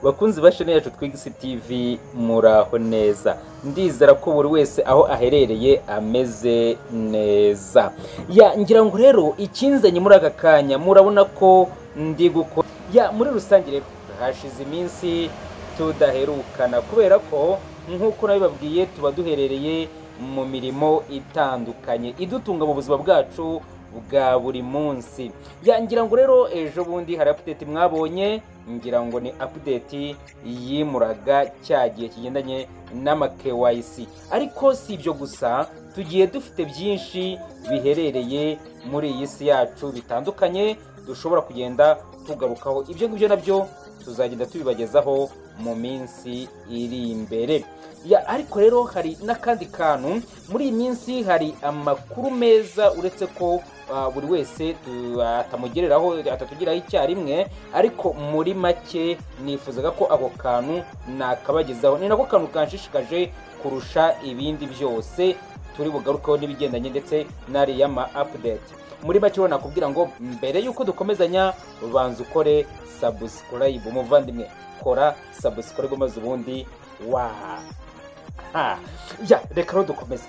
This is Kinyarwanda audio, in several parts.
bakunzi ba shene yacu twigisi tv muraho neza ndizera ko buri wese aho aherereye ameze neza ya ngira ngo rero ikinzanye muri aka kanya murabona ko ndi gukora ya muri rusange rero hashize iminsi tudaherukana kubera ko nk'uko nabibabwiye tuba duherereye mu mirimo itandukanye idutunga mu buzima bwacu bwa buri munsi yangira ngo rero ejo bundi hari apudeti mwabonye ngira ngo ni apudeti yimuraga cya gihe kigendanye n'ama KYC ariko si ibyo gusa tugiye dufite byinshi biherereye muri iyi si yacu bitandukanye dushobora kugenda tugarukaho ibyo ngibyo nabyo tuzagenda tubibagezaho mu minsi iri imbere ariko rero hari n'akandi kantu muri iyi minsi hari amakuru meza uretse ko buri wese atamugereraho atatugeraho icyarimwe ariko muri make nifuzaga ko ako kantu nakabagezaho ni nako kantu kanshishikaje kurusha ibindi byose turi bugarukeho n'ibigendanye ndetse n'ariya ma apudeti muri make rero nakubwira ngo mbere y'uko dukomezanya banza ukore sabusikarayibu umuvandimwe kora sabusikarayibu maze ubundi wa reka rero dukomeze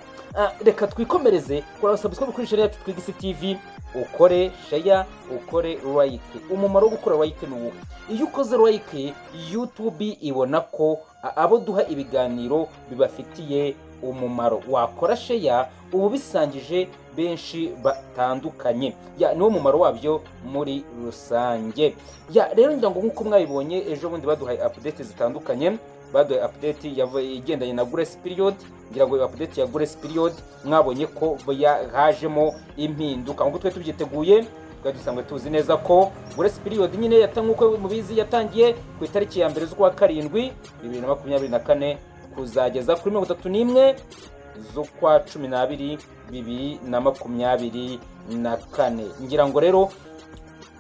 reka twikomereze kora sabusikarayibu kuri sheri yacu twigisi tv ukore sheya ukore layike umumaro wo gukora layike ni uwo iyo ukoze layike yutubi ibona ko abo duha ibiganiro bibafitiye umumaro wakora sheya uba ubisangije benshi batandukanye niwo mumaro wabyo muri rusange rero ngira ngo nk'uko mwabibonye ejo bundi baduhaye apudeti zitandukanye baduhaye apudeti igendanye na grace period ngira ngo apudeti ya grace period mwabonye ko hajemo impinduka nk'uko twari tubyiteguye twari dusanzwe tuzi neza ko grace period nyine nk'uko mubizi yatangiye ku itariki ya mbere z'ukwa karindwi bibiri na makumyabiri na kane kuzageza kuri mirongo itatu n'imwe z'ukwa cumi n'abiri bibiri na makumyabiri na kane ngira ngo rero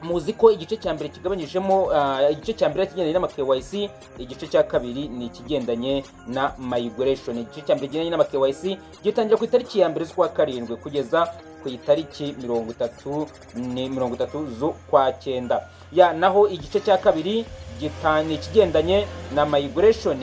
muzi ko igice cya mbere kigabanyijemo igice cya mbere kigendanye n'ama KYC igice cya kabiri ni ikigendanye na migration igice cya mbere kigendanye n'ama KYC gitangira ku itariki ya mbere z'ukwa karindwi kugeza ku itariki mirongo itatu ni mirongo itatu z'ukwa cyenda ya naho igice cya kabiri ni ikigendanye na migration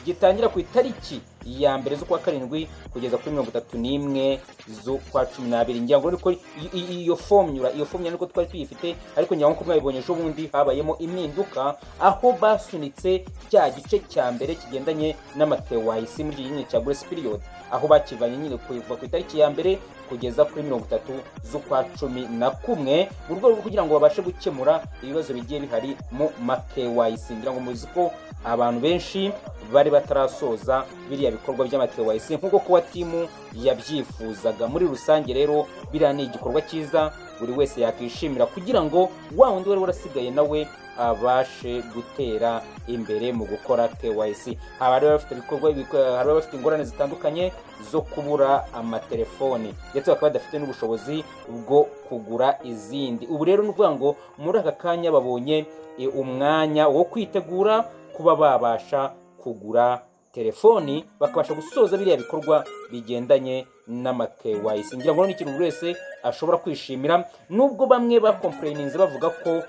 gitangira ku itariki ya mbere z'ukwa karindwi kugeza kuri mirongo itatu n'imwe z'ukwa cumi n'abiri ngira ngo ariko iyo fomyura iyo fomyura niko twari tuyifite ariko ngira ngo mwabibonye ejo bundi habayemo impinduka aho basunitse cya gice cya mbere kigendanye n'amatewayisi muri iki gihe cya grace period aho bakivanye nyine kuva ku itariki ya mbere kugeza kuri mirongo itatu z'ukwa cumi na kumwe mu rwego rwo kugira ngo babashe gukemura ibibazo bigiye bihari mu makewayisi ngira ngo muzi ko abantu benshi bari batarasoza biriya bikorwa by'amatewayisi nk'uko kuba timu yabyifuzaga muri rusange rero biriya ni igikorwa cyiza buri wese yakishimira kugira ngo wa wundi wari warasigaye nawe abashe gutera imbere mu gukora KYC haba rero bafite ibikorwa hari bafite ingorane zitandukanye zo kubura amatelefoni ndetse bakaba badafite n'ubushobozi bwo kugura izindi ubu rero ni ukuvuga ngo muri aka kanya babonye umwanya wo kwitegura kuba babasha kugura telefoni bakabasha gusoza biriya bikorwa bigendanye n'ama KYC ngira ngo ni ikintu buri wese ashobora kwishimira nubwo bamwe bakompureyininze bavuga ko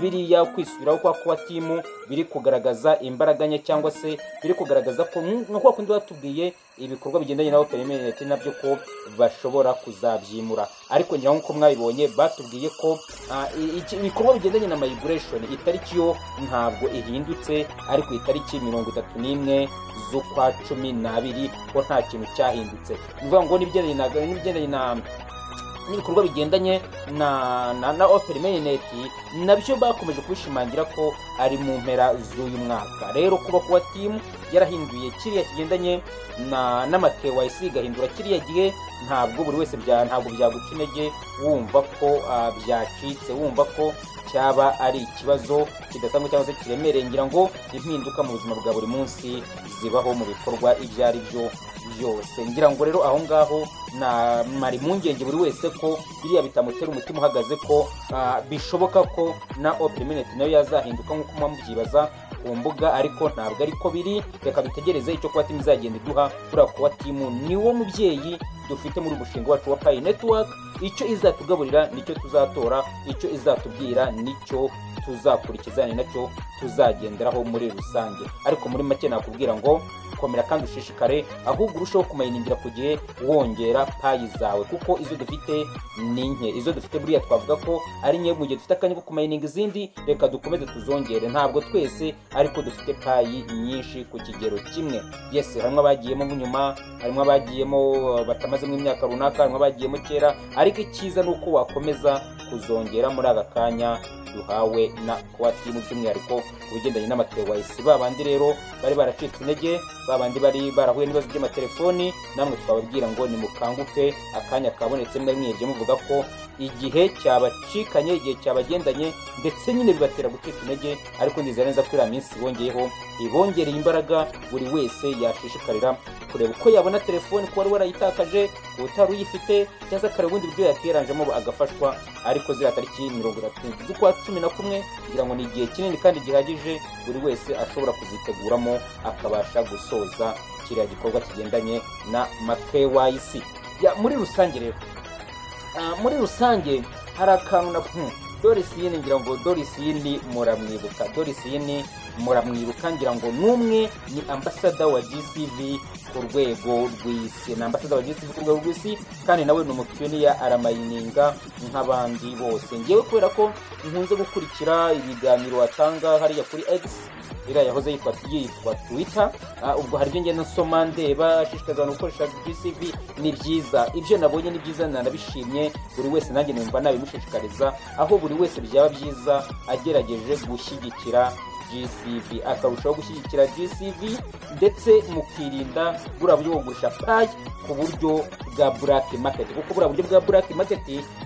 biriya kwisubiraho kwa kuba timu biri kugaragaza imbaraga nke cyangwa se biri kugaragaza ko nka kundi batubwiye ibikorwa bigendanye na operinete nabyo ko bashobora kuzabyimura ariko ngira nk'uko mwabibonye batubwiye ko ibikorwa bigendanye na mayiguresheni itariki yo ntabwo ihindutse ariko itariki mirongo itatu n'imwe z'ukwa cumi n'abiri ko nta kintu cyahindutse bivuga ngo n'ibigendanye na n'ibikorwa bigendanye na na na operi meyineti nabyo bakomeje kubishimangira ko ari mu mpera z'uyu mwaka rero kuba kuba timu yarahinduye kiriya kigendanye na n'ama KYC igahindura kiriya gihe ntabwo buri wese bya ntabwo byaguca intege wumva ko byacitse wumva ko cyaba ari ikibazo kidasanzwe cyangwa se kiremereye ngira ngo impinduka mu buzima bwa buri munsi zibaho mu bikorwa ibyo ari byo byose ngira ngo rero aho ngaho mara impungenge buri wese ko biriya bitamutera umutima uhagaze ko bishoboka ko na operimineti nayo yazahinduka nk'uko muba mubyibaza ku mbuga ariko ntabwo ariko biri reka dutegereze icyo kuba timu izagenda iduha kuriya kuba timu niwo mubyeyi dufite muri umushinga wacu wa payi netiwaka icyo izatugaburira nicyo tuzatora icyo izatubwira nicyo tuzakurikiza ni nacyo tuzagenderaho muri rusange ariko muri make nakubwira ngo komera kandi ushishikare ahubwo urusheho kumayiningira ku gihe wongera payi zawe kuko izo dufite ni nke izo dufite buriya twavuga ko ari nke mu gihe dufite akanya ko kumayininga izindi reka dukomeze tuzongere ntabwo twese ariko dufite payi nyinshi ku kigero kimwe yesi harimo abagiyemo nk'inyuma harimo abagiyemo uh, batamazemo imyaka runaka harimo abagiyemo kera ariko icyiza ni uko wakomeza kuzongera muri aka kanya duhawe na kuwatimu by'umwihariko ku bigendanye n'amaterewayisi ba bandi rero bari baracitse intege ba bandi bari barahuye n'ibibazo by'amatelefoni namwe twababwira ngo nimukanguke akanya kabonetse mwe mwihebye muvuga ko igihe cyabacikanye igihe cyabagendanye ndetse nyine bibatera gucika intege ariko ndizera neza ko iriya minsi bongeyeho ibongereye imbaraga buri wese yashishikarira kureba uko yabona telefoni ko wari warayitakaje utari uyifite cyangwa se akareba ubundi buryo yakiranjemo agafashwa ariko ziriya tariki mirongo itatu z'ukwa cumi na kumwe kugira ngo ni igihe kinini kandi gihagije buri wese ashobora kuziteguramo akabasha gusoza kiriya gikorwa kigendanye na makewayisi muri rusange rero Ah, muri rusange hari akantu na hmm, Doris Yini ngira ngo Doris Yini muramwibuka Doris Yini muramwibuka ngira ngo numwe ni ambasada wa GCV ku rwego rw'isi ni ambasada wa GCV ku rwego rw'isi kandi nawe ni umupiyoniya aramayininga nk'abandi bose ngewe kubera ko nkunze gukurikira ibiganiro watanga hariya kuri X iriya yahoze yitwa yitwa Twitter Ah, ubwo hari ibyo ngenda nsoma ndeba ashishikariza abantu gukoresha GCV ni byiza ibyo nabonye ni byiza nanabishimye buri wese nanjye numva nabimushishikariza aho buri wese byaba byiza agerageje gushyigikira GCV akarushaho gushyigikira GCV ndetse mukirinda buriya buryo bwo kugurisha payi ku buryo bwa black market kuko buriya buryo bwa black market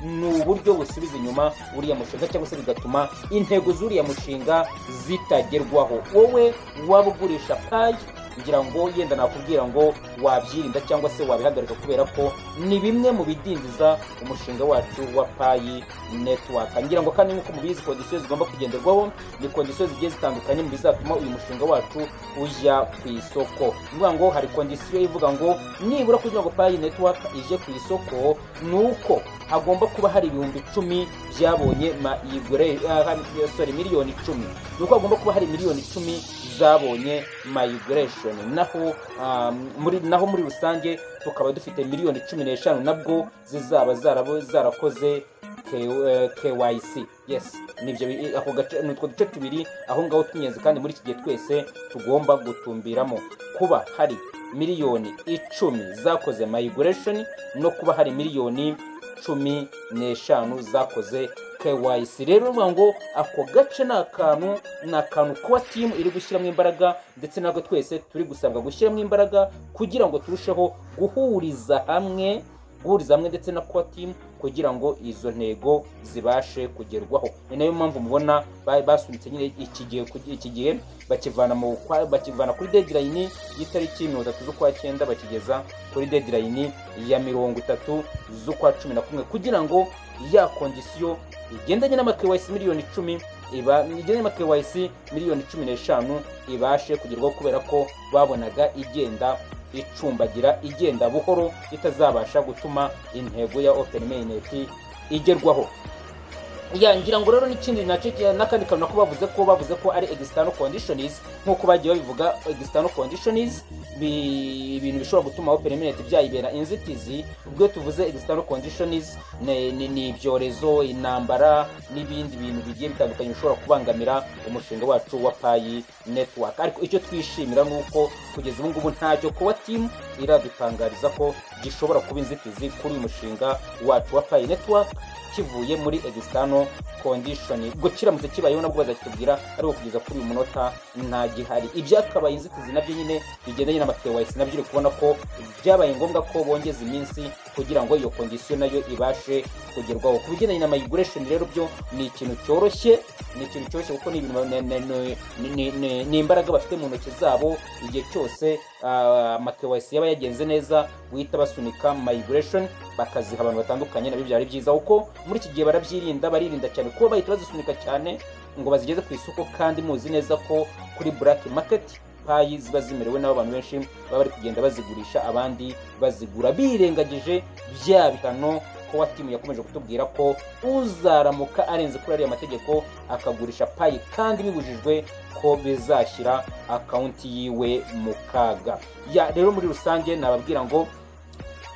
ni uburyo busubiza inyuma uriya mushinga cyangwa se bigatuma intego z'uriya mushinga zitagerwaho wowe waba ugurisha payi ngira ngo yenda nakubwira ngo wabyirinda cyangwa se wabihagarika kubera ko ni bimwe mu bidindiza umushinga wacu wa payi network ngira ngo kandi nk'uko mubizi kondisiyo zigomba kugenderwaho ni kondisiyo zigiye zitandukanye mu bizatuma uyu mushinga wacu ujya ku isoko ni ukuvuga ngo hari kondisiyo ivuga ngo nibura kugira ngo payi network ije ku isoko ni uko hagomba kuba hari ibihumbi icumi byabonye ma igure ah, sorry miliyoni icumi ni uko hagomba kuba hari miliyoni icumi zabonye migration naho um, muri naho muri rusange tukaba dufite miliyoni cumi n'eshanu nabwo zizaba zarabo- zarakoze K- KYC yes nibyo bi- ako gace ni utwo duce tubiri aho ngaho tw'ingenzi kandi muri iki gihe twese tugomba gutumbiramo kuba hari miliyoni icumi zakoze migration no kuba hari miliyoni cumi n'eshanu zakoze KYC rero ni ukuvuga ngo ako gace ni akantu ni akantu kuba timu iri gushyiramo imbaraga ndetse natwe twese turi gusabwa gushyiramo imbaraga kugira ngo turusheho guhuriza hamwe guhuriza hamwe ndetse na kuba timu kugira ngo izo ntego zibashe kugerwaho ni nayo mpamvu mubona ba- basunitse nyine iki gihe ku- iki gihe bakivana mu kwa- bakivana kuri deadline y'itariki mirongo itatu z'ukwa cyenda bakigeza kuri deadline ya mirongo itatu z'ukwa cumi na kumwe kugira ngo ya kondisiyo igendanye n'amakewayisi miliyoni icumi iba igendanye n'amakewayisi miliyoni cumi n'eshanu ibashe kugerwaho kubera ko babonaga igenda icumbagira igenda buhoro itazabasha gutuma intego ya open mainnet igerwaho ya ngira ngo rero n'ikindi nacyo ki- n'akandi kantu nako bavuze ko bavuze ko ari external conditions nk'uko bagiye babivuga external conditions bi- ibintu bishobora gutuma open mainnet byayibera inzitizi ubwo iyo tuvuze external conditions ni ni- ni ibyorezo intambara n'ibindi bintu bigiye bitandukanye bishobora kubangamira umushinga wacu wa payi network ariko icyo twishimira ni uko kugeza ubu ngubu ntacyo kuba timu iradutangariza ko gishobora kuba inzitizi kuri uyu mushinga wacu wa payi network kivuye muri external condition ubwo kiramutse kibayeho nabwo bazakitubwira ariko kugeza kuri uyu munota nta gihari ibyakabaye inzitizi nabyo nyine bigendanye n'amakewayisi nabyo uri kubona ko byabaye ngombwa ko bongeza iminsi kugira ngo iyo kondisiyo nayo ibashe kugerwaho ku bigendanye na migration rero byo ni ikintu cyoroshye ni ikintu cyoroshye kuko ni ibintu ba- ni- ni- ni- ni- ni- ni imbaraga bafite mu ntoki zabo igihe cyose amakewayisi yaba yagenze neza guhita basunika migration bakaziha abantu batandukanye nabyo byari byiza kuko muri iki gihe barabyirinda baririnda cyane kuba bahita bazisunika cyane ngo bazigeze ku isoko kandi muzi neza ko kuri black market payi ziba zimerewe n'abo abantu benshi baba bari kugenda bazigurisha abandi bazigura birengagije bya bihano kowa timu yakomeje kutubwira ko uzaramuka arenze kuri ariya mategeko akagurisha payi kandi bibujijwe ko bizashyira akawunti yiwe mu kaga Ya, rero muri rusange nababwira ngo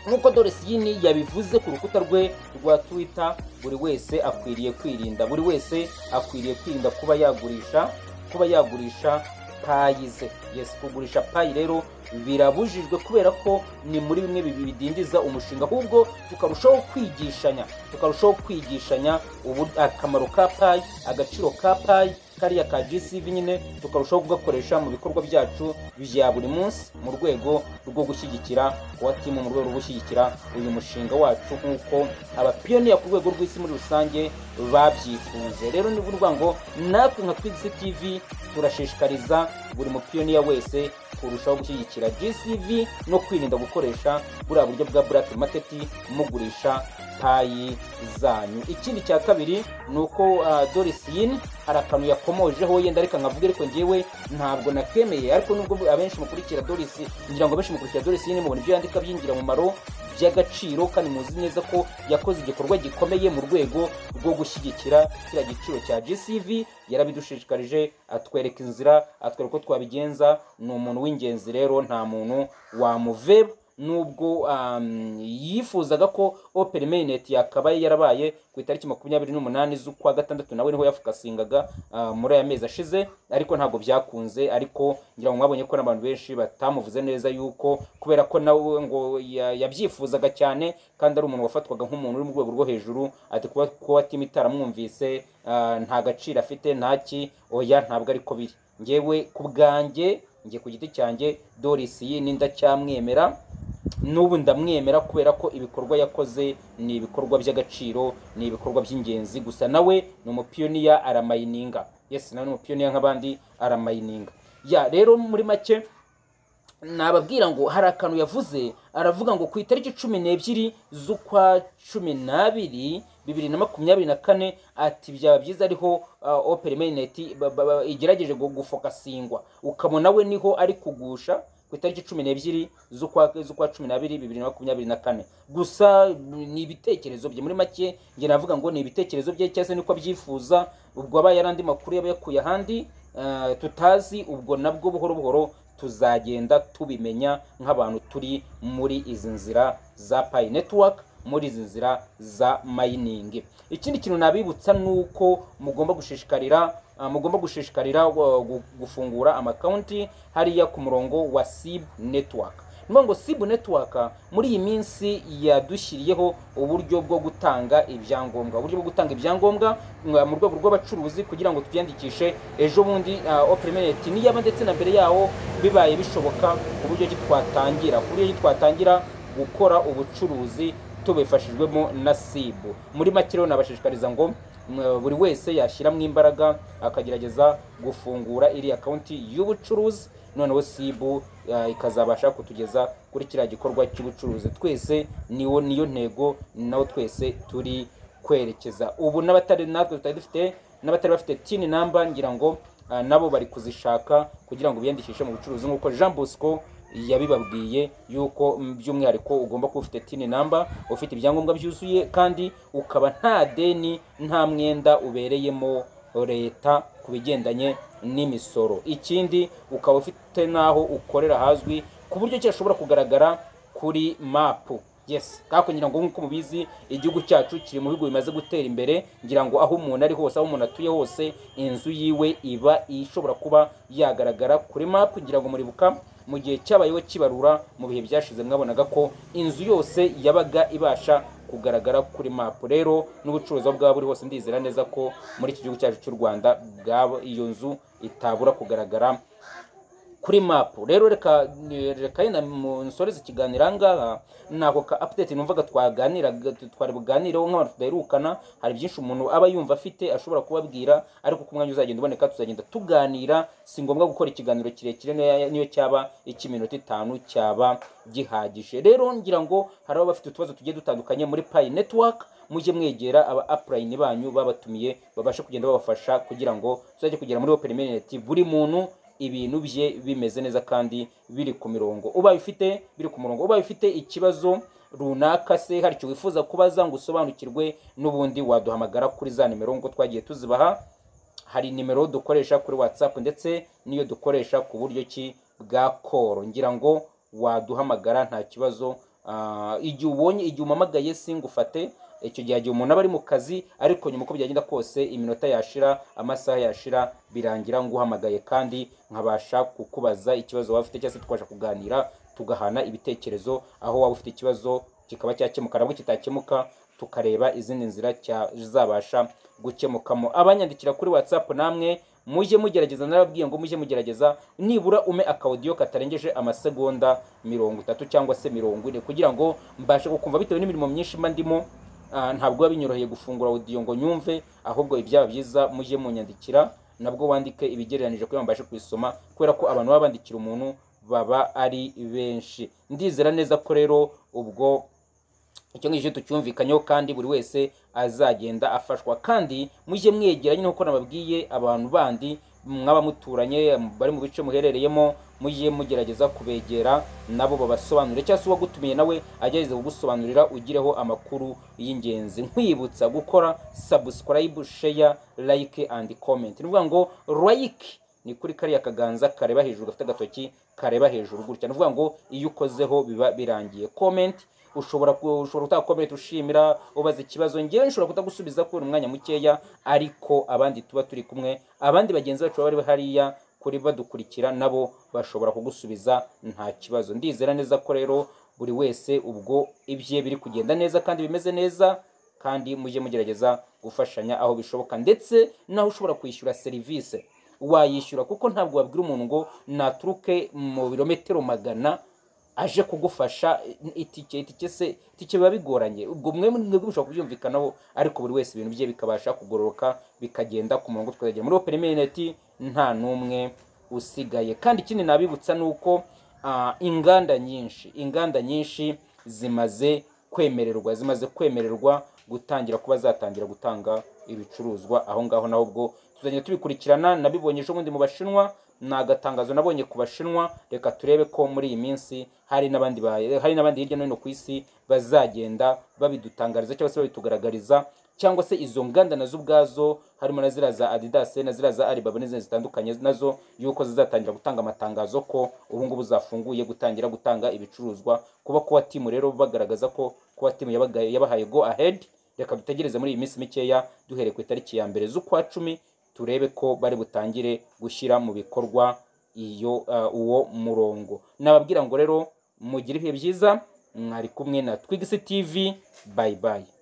nk'uko doresiyini yabivuze ku rukuta rwe rwa twita buri wese akwiriye kwirinda buri wese akwiriye kwirinda kuba yagurisha kuba yagurisha payi ze yesi kugurisha payi rero birabujijwe kubera ko ni muri bimwe bibi bidindiza umushinga ahubwo tukarushaho kwigishanya tukarushaho kwigishanya ubu- akamaro ka payi agaciro ka payi kariya ka gcv nyine tukarushaho kugakoresha mu bikorwa byacu bya buri munsi mu rwego rwo gushyigikira kuba timu mu rwego rwo gushyigikira uyu mushinga wacu nk'uko abapiyoniya ku rwego rw'isi muri rusange babyifuze rero ni ukuvuga ngo natwe nka twigisi tv turashishikariza buri mupiyoniya wese kurushaho gushyigikira gcv no kwirinda gukoresha buriya buryo bwa burake maketi mugurisha payi zanyu ikindi cya kabiri ni uko ah, doris yin hari akantu yakomojeho yenda reka nkavuge ariko ngewe ntabwo nakemeye ariko nubwo abenshi mukurikira doris ngira ngo abenshi mukurikira doris yin mubona ibyo yandika byingira mu maro by'agaciro kandi muzi neza ko yakoze igikorwa gikomeye mu rwego rwo gushyigikira kiriya giciro cya gcv yarabidushishikarije atwereka inzira atwereka uko twabigenza ni umuntu w'ingenzi rero nta muntu wamuveba nubwo um, yifuzaga ko opera mainet yakabaye yarabaye ku itariki makumyabiri n'umunani z'ukwa gatandatu nawe niho yafukasingaga uh, muri aya mezi ashize ariko ntabwo byakunze ariko ngira ngo mwabonye ko n'abantu benshi batamuvuze neza yuko kubera ko nawe ngo ya- yabyifuzaga cyane kandi ari umuntu wafatwaga nk'umuntu uri mu rwego rwo hejuru ati kuba kuba timu itaramwumvise uh, nta gaciro afite ntaki oya ntabwo ariko biri ngewe ku bwanjye njye ku giti cyanjye doris iyi ni ndacyamwemera n'ubu ndamwemera kubera ko ibikorwa yakoze ni ibikorwa by'agaciro ni ibikorwa by'ingenzi gusa nawe ni umupiyoniya aramayininga yesi nawe ni umupiyoniya nk'abandi aramayininga ya rero muri make nababwira ngo hari akantu yavuze aravuga ngo ku itariki cumi n'ebyiri z'ukwa cumi n'abiri bibiri na makumyabiri na kane ati byaba byiza ariho uh, opera mainnet ba- ba- ba- igerageje gu- gufokasingwa ukabona we niho ari kugusha ku itariki cumi n'ebyiri z'ukwa z'ukwa cumi n'abiri bibiri na makumyabiri na kane gusa mm, ni ibitekerezo bye muri make njye navuga ngo ni ibitekerezo bye cyangwa se niko abyifuza ubwo abaye ari andi makuru yaba yakuye ahandi eh, tutazi ubwo nabwo buhoro buhoro tuzagenda tubimenya nk'abantu turi muri izi nzira za payi netiwaka muri izi nzira za mayiningi ikindi kintu nabibutsa ni uko mugomba gushishikarira ah, mugomba gushishikarira ah, gu- gufungura amakawunti hariya ku murongo wa sibu netiwaka ni ukuvuga ngo sibu netiwaka muri iyi minsi yadushyiriyeho uburyo bwo gutanga ibyangombwa uburyo bwo gutanga ibyangombwa mwa- mu rwego rw'abacuruzi kugira ngo tubyandikishe ejo bundi operimeneti niyaba ndetse na mbere yawo bibaye bishoboka ku buryo ki twatangira ku buryo ki twatangira gukora ubucuruzi tubifashijwemo na sibu muri make rero nabashishikariza ngo mwa- buri wese yashyiramo imbaraga akagerageza gufungura iriya akawunti y'ubucuruzi noneho sibu eh, ikazabasha kutugeza kuri kiriya gikorwa cy'ubucuruzi twese niwo niyo ntego nawo twese turi kwerekeza ubu n'abatari natwe tutari dufite n'abatari bafite tini namba ngira ngo ah, nabo bari kuzishaka kugira ngo biyandikishe mu bucuruzi nk'uko jean bosco yabibabwiye yuko mm, by'umwihariko ugomba kuba ufite tini namba ufite ibyangombwa byuzuye kandi ukaba nta deni nta mwenda ubereyemo leta ku bigendanye n'imisoro ikindi ukaba ufite n'aho ukorera hazwi ku buryo ki hashobora kugaragara kuri mapu yes kako ngira ngo nk'uko mubizi igihugu cyacu kiri mu bihugu bimaze gutera imbere ngira ngo aho umuntu ari hose aho umuntu atuye hose inzu yiwe iba ishobora kuba yagaragara kuri mapu ngira ngo muribuka mu gihe cyabayeho kibarura mu bihe byashize mwabonaga ko inzu yose yabaga ibasha kugaragara kuri mapu rero n'ubucuruzi aho bwaba buri hose ndizera neza ko muri iki gihugu cyacu cy'u rwanda bwaba iyo nzu itabura kugaragara kuri mapu rero reka reka yenda mu nsoreze ikiganiro ahangaha ni ako ka apudeti numvaga twaganiraga twari buganireho nk'abantu tudaherukana hari byinshi umuntu aba yumva afite ashobora kubabwira ariko ku mwanya uzagenda uboneka tuzagenda tuganira si ngombwa gukora ikiganiro kirekire niyo- niyo cyaba icy'iminota itanu cyaba gihagije rero ngira ngo hari abo bafite utubazo tugiye dutandukanye muri payi netiwaka mujye mwegera aba apurayini banyu babatumiye babashe kugenda babafasha kugira ngo tuzajye kugera muri opera mineti buri muntu ibintu bye bimeze neza kandi biri ku mirongo ubaye ufite biri ku murongo ubaye ufite ikibazo runaka se hari icyo wifuza kubaza ngo usobanukirwe n'ubundi waduhamagara kuri za nimero ngo twagiye tuzibaha hari nimero dukoresha kuri watsapu ndetse n'iyo dukoresha ku buryo ki bwa koro ngira ngo waduhamagara nta kibazo Ah, igihe ubonye igihe umamagaye singufate icyo gihe igihe umuntu aba ari mu kazi ariko nyuma uko byagenda kose iminota yashira amasaha yashira birangira nguhamagaye kandi nkabasha kukubaza ikibazo waba ufite cyangwa se tukabasha kuganira tugahana ibitekerezo aho waba ufite ikibazo kikaba cyakemuka nabwo kitakemuka tukareba izindi nzira cyazabasha gukemukamo abanyandikira kuri whatsapp namwe mujye mugerageza narababwiye ngo mujye mugerageza nibura ume akawudiyo katarengeje amasegonda mirongo itatu cyangwa se mirongo ine kugira ngo mbashe kukumva bitewe n'imirimo myinshi mba ndimo ah, ntabwo biba binyoroheye gufungura audio ngo nyumve ahubwo ibyaba byiza mujye munyandikira nabwo wandike ibigereranije kugira ngo mbashe kubisoma kubera ko abantu baba bandikira umuntu baba ari benshi ndizera neza ko rero ubwo icyo ngicyo tucyumvikanyeho kandi buri wese azagenda afashwa kandi mujye mwegeranye nk'uko nababwiye abantu bandi mwaba muturanye bari mu bice muherereyemo mujye mugerageza kubegera nabo babasobanurire cyangwa se uwagutumiye nawe agerageze kugusobanurira ugireho amakuru y'ingenzi nkwibutsa gukora subscribe share like and comment ni ukuvuga ngo like ni kuri kariya kaganza kareba hejuru gafite agatoki kareba hejuru gutya ni ukuvuga ngo iyo ukozeho biba birangiye comment ushobora ku- ushobora kutakomera ushimira ubaza ikibazo ngewe nshobora kutagusubiza kubera umwanya mukeya ariko abandi tuba turi kumwe abandi bagenzi bacu baba bari hariya kuri badukurikira nabo bashobora kugusubiza nta kibazo ndizera neza ko rero buri wese ubwo ibye biri kugenda neza kandi bimeze neza kandi mujye mugerageza gufashanya aho bishoboka ndetse n'aho ushobora kwishyura serivisi wayishyura kuko ntabwo wabwira umuntu ngo naturuke mu birometero magana aje kugufasha itike itike se itike biba bigoranye ubwo mwe mwebwe mushobora kubyumvikanaho ariko buri wese ibintu bye bikabasha kugororoka bikagenda ku murongo tukagera muri open minute nta n'umwe usigaye kandi ikindi nabibutsa ni uko ah, inganda nyinshi inganda nyinshi zimaze kwemererwa zimaze kwemererwa gutangira kuba zatangira gutanga ibicuruzwa aho ngaho naho ubwo tuzagenda tubikurikirana nabibonye ejo bundi mu bashinwa ni agatangazo nabonye ku bashinwa reka turebe ko muri iyi minsi hari n'abandi ba- hari n'abandi hirya no hino ku isi bazagenda babidutangariza cyangwa se babitugaragariza cyangwa se izo nganda nazo ubwazo harimo na ziriya za adidas na ziriya za alibaba n'izindi zitandukanye nazo yuko zizatangira gutanga amatangazo ko ubu ngubu zafunguye gutangira gutanga ibicuruzwa kuba kuba timu rero bagaragaza ko kuba timu yabaga- yabahaye go ahead reka dutegereze muri iyi minsi mikeya duhereye ku itariki ya mbere z'ukwa cumi turebe ko bari butangire gushyira mu bikorwa iyo uh, uwo murongo nababwira ngo rero mugire ibihe byiza mwari kumwe na twigisi tv bye bye